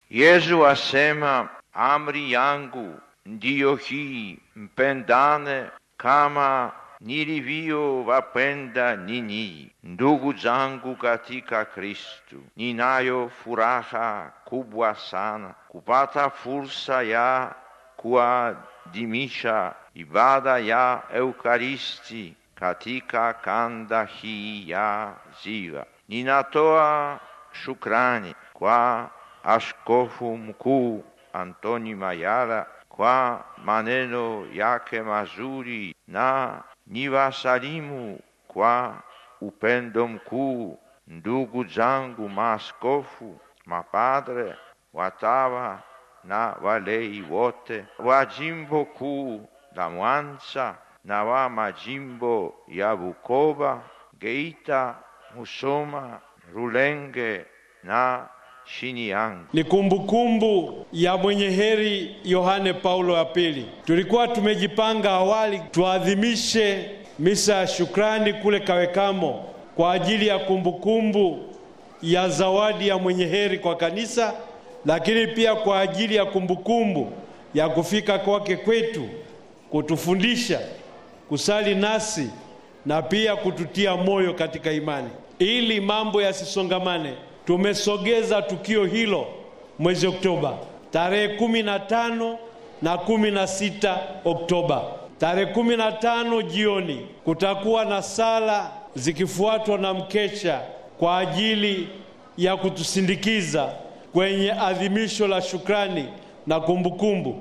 Yesu asema, amri yangu ndiyo hii, mpendane kama nilivyowapenda ninyi. Ndugu zangu katika Kristu, ninayo furaha kubwa sana kupata fursa ya kuadhimisha ibada ya Eukaristi katika kanda hii ya Ziwa. Ninatoa shukrani kwa Askofu Mkuu Antoni Mayala kwa maneno yake mazuri na niwasalimu kwa upendo mkuu ndugu zangu maaskofu, mapadre, watawa na walei wote wa jimbo kuu la Mwanza na wa majimbo ya Bukoba, Geita, Musoma, Rulenge na Shinyanga. Ni kumbukumbu ya mwenye heri Yohane Paulo wa pili. Tulikuwa tumejipanga awali tuadhimishe misa ya shukrani kule Kawekamo kwa ajili ya kumbukumbu ya zawadi ya mwenye heri kwa kanisa, lakini pia kwa ajili ya kumbukumbu ya kufika kwake kwetu kutufundisha kusali nasi na pia kututia moyo katika imani ili mambo yasisongamane. Tumesogeza tukio hilo mwezi Oktoba, tarehe kumi na tano na kumi na sita Oktoba. Tarehe kumi na tano jioni kutakuwa na sala zikifuatwa na mkesha kwa ajili ya kutusindikiza kwenye adhimisho la shukrani na kumbukumbu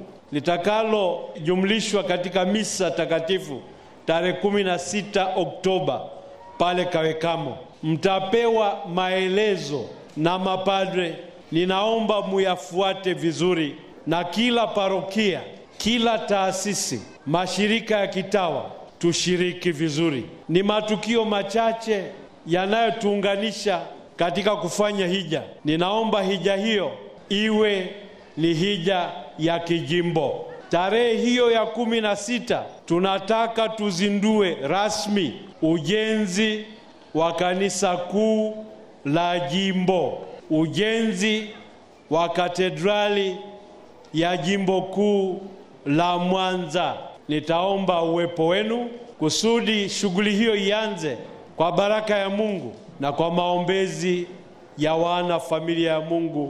litakalojumlishwa katika misa takatifu tarehe kumi na sita Oktoba pale Kawekamo. Mtapewa maelezo na mapadre, ninaomba muyafuate vizuri, na kila parokia, kila taasisi, mashirika ya kitawa tushiriki vizuri. Ni matukio machache yanayotuunganisha katika kufanya hija. Ninaomba hija hiyo iwe ni hija ya kijimbo. Tarehe hiyo ya kumi na sita tunataka tuzindue rasmi ujenzi wa kanisa kuu la jimbo, ujenzi wa katedrali ya jimbo kuu la Mwanza. Nitaomba uwepo wenu kusudi shughuli hiyo ianze kwa baraka ya Mungu na kwa maombezi ya wana familia ya Mungu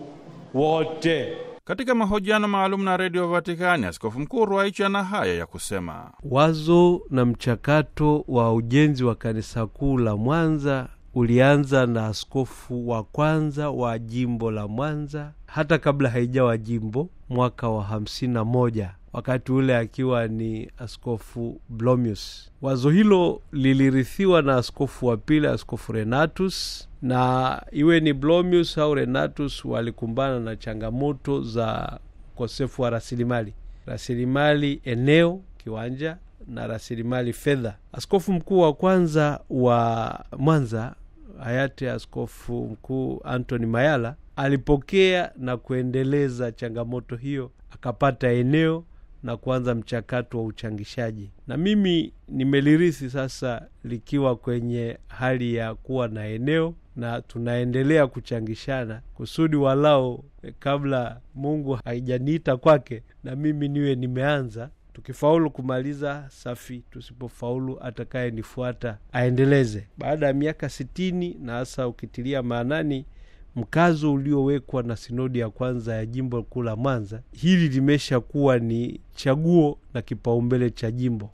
wote. Katika mahojiano maalum na redio Vatikani, askofu mkuu Ruwaichi ana haya ya kusema: wazo na mchakato wa ujenzi wa kanisa kuu la Mwanza ulianza na askofu wa kwanza wa jimbo la Mwanza hata kabla haijawa jimbo, mwaka wa hamsini na moja wakati ule akiwa ni askofu Blomius. Wazo hilo lilirithiwa na askofu wa pili, askofu Renatus, na iwe ni Blomius au Renatus walikumbana na changamoto za ukosefu wa rasilimali, rasilimali eneo, kiwanja na rasilimali fedha. Askofu mkuu wa kwanza wa Mwanza hayati askofu mkuu Antony Mayala alipokea na kuendeleza changamoto hiyo, akapata eneo na kuanza mchakato wa uchangishaji, na mimi nimelirithi sasa likiwa kwenye hali ya kuwa na eneo, na tunaendelea kuchangishana kusudi walao kabla Mungu haijaniita kwake na mimi niwe nimeanza. Tukifaulu kumaliza safi, tusipofaulu atakaye nifuata aendeleze. Baada ya miaka sitini na hasa ukitilia maanani mkazo uliowekwa na sinodi ya kwanza ya jimbo kuu la Mwanza, hili limesha kuwa ni chaguo na kipaumbele cha jimbo.